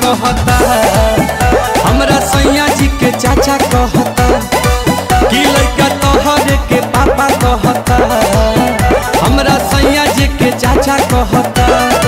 कहता हमरा सैया जी के चाचा कहता कि लड़का तोहरे के पापा कहता हमरा सैया जी के चाचा कहता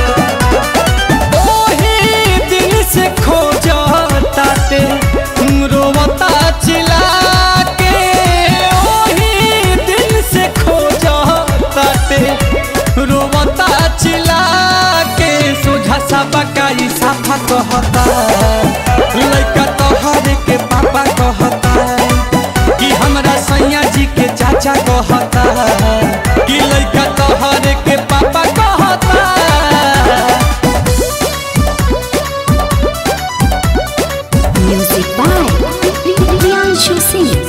ओही दिन से खोजता ते रोवता चिल्ला के ओही दिन से खोजता ते रोवता चिल्ला के सोझा सा बकाई साफा कहता लड़का तोहरे के पापा कहता कि हमरा सैया जी के चाचा कहता कि लड़का तोहरे के पापा कहता Music by Priyanshu Singh.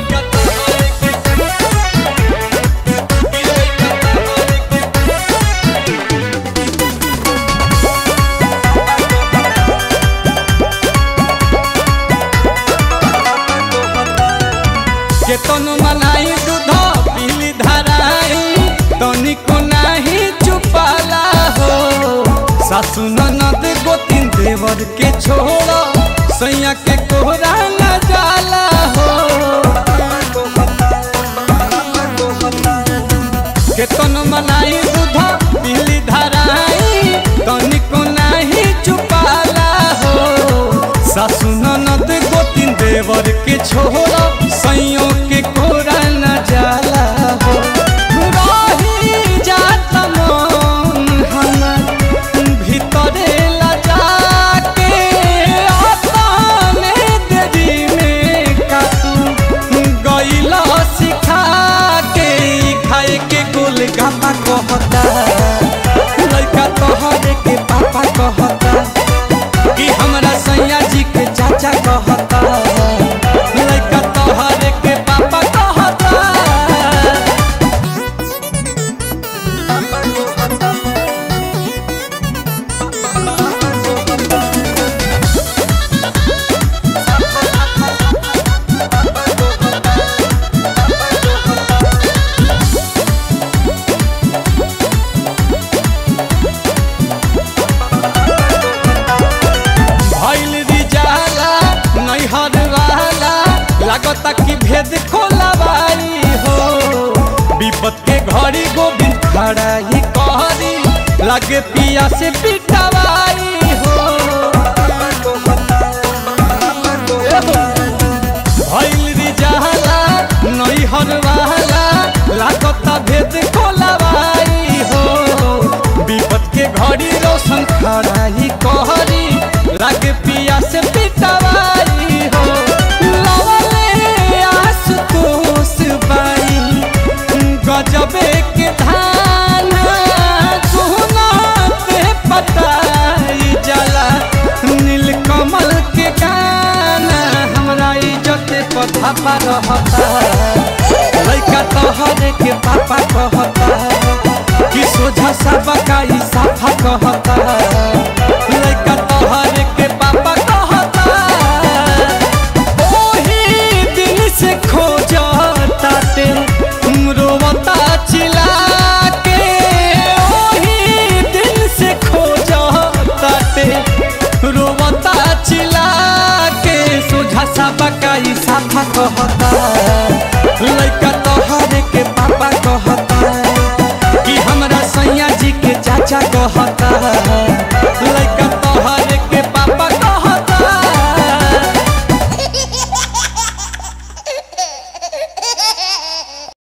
केतन मलाई दूध पीली धराई तनिको नाही चुपाला हो सासु ननद गोतिन देवर के छोड़ सैया के कोहरा न जाला हो केतन मलाई दूध पीली धराई तनिको नाही चुपाला हो सासु ननद गोतिन देवर के छोड़ सैयों के कोरा न जाला हो रही जात मन हमर भीतरे लजा के अपने देरी में कातू गईला सिखा के ई खाए के गोल गापा कहता लड़का तोहरे के पापा कहता कि हमरा सैया जी के चाचा कहता लड़का तोहरे के पापा कहता भइल रिजाला नैहर वाला लागता कि भेद खोलवाई हो विपत के घड़ी गोविंद खड़ा ही कहरी लागे पिया से पिटवाई हो भइल रिजाला नैहर वाला लागता भेद खोलवाई हो विपत के घड़ी रोशन खड़ा ही कहरी लागे पिया से पिटवाई हो लवले आशुतोष बाई गजबे के धान सुना पे पताई जला नीलकमल के गाना हमरा इज्जत पथा पर रहता लड़का तोहरे के पापा कहता कि सोझा सा बकाई साफा कहता लड़का तोहरे के पापा कहता ओही दिन से खोजता ते रोवता चिल्ला के ओही दिन से खोजता ते रोवता चिल्ला के सोझा सा बकाई साफा कहता लड़का तोहरे के पापा कहता कि हमरा सैया जी के चाचा कहता